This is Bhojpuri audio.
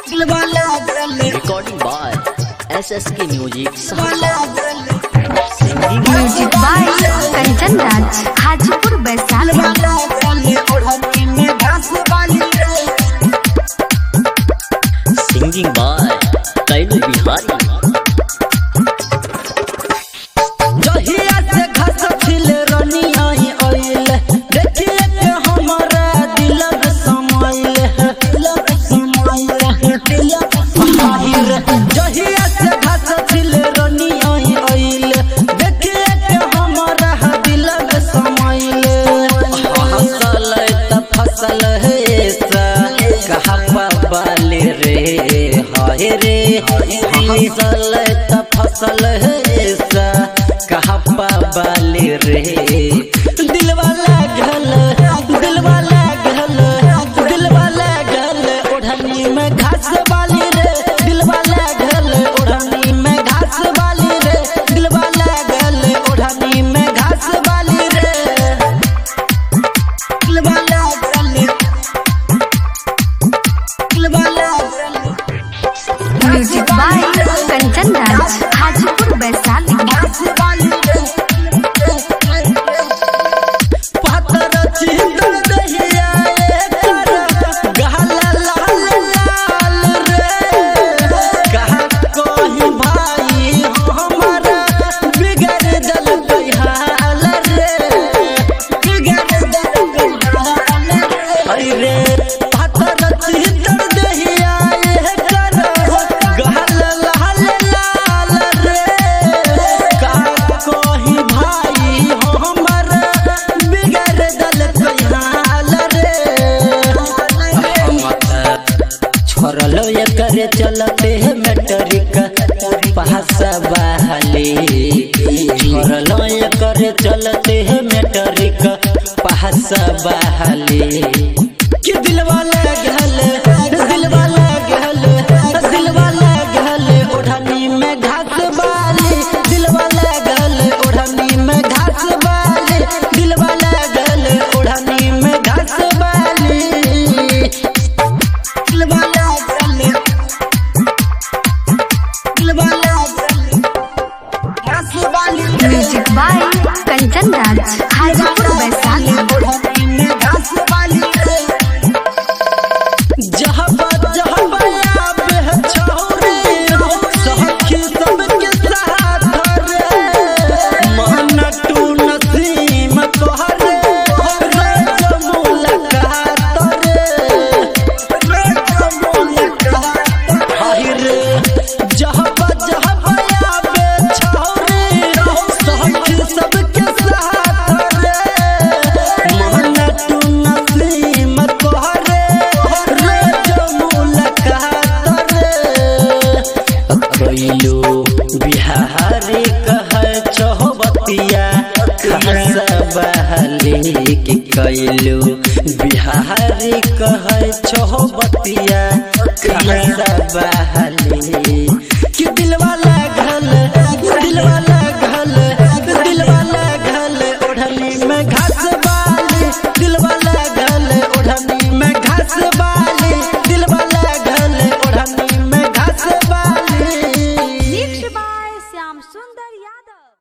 Recording by SSK Music Sahara. Singing music by Kanchan Raj Hajipur Vaishali singing by Kailu Bihari. जहिया से घास छिल रनी आई आइल देखिए के हमारा दिलक समाइल है दिलक समाइल है दिलक समाइल जहिया से घास छिल रनी आई आइल देखिए के हमारा दिलक समाइल हसल त फसल है सा कहा बाले रे हाय रे हसल त फसल है सा कहा बाले रे दिलवा लागल दिलवा लागल दिलवा लागल ओढ़नी में घास वाली रे दिलवा लागल ओढ़नी में घास वाली रे दिलवा लागल ओढ़नी में घास वाली रे दिलवा लागल दिलवा लागल म्यूजिक बाय कंचन राज हाजीपुर वैशाली पातर चिंतन दहिया एकर गहला लाल लाल रे कहा कोही भाई हमारा बिगड़ दल हाल रे बिगड़ दल हाल रे पातर चिंतन दहिया एकर गहला लाल लाल रे कहा कोही भाई हमारा बिगड़ दल हाल रे छोड़लो ये करे चलते है मेटरिक पहासा बहाली छोड़लो ये करे चलते है मेटरिक पहासा बहाली कि दिलवा लागल दिलवा लागल दिलवा लागल ओढ़नी में घास बाली दिलवा लागल ओढ़नी में घास बाली दिलवा लागल ओढ़नी में घास बाली दिलवा लागल दिलवा लागल घास बाली म्यूजिक बाय कंचन राज हाजीपुर वैशाली जहबा जहबा आबे छौरे सहखी सबके साथ रे मन टू नसीम कहरे रे जमुलकात रे रे जमुलकात हाय रे जहबा जहबा आबे छौरे सहखी सबके साथ रे मन टू नसीम कहरे रे जमुलकात रे कैलू बिहारी कह चौबतिया खासा बहली कि कैलू बिहारी कह चौबतिया खासा बहली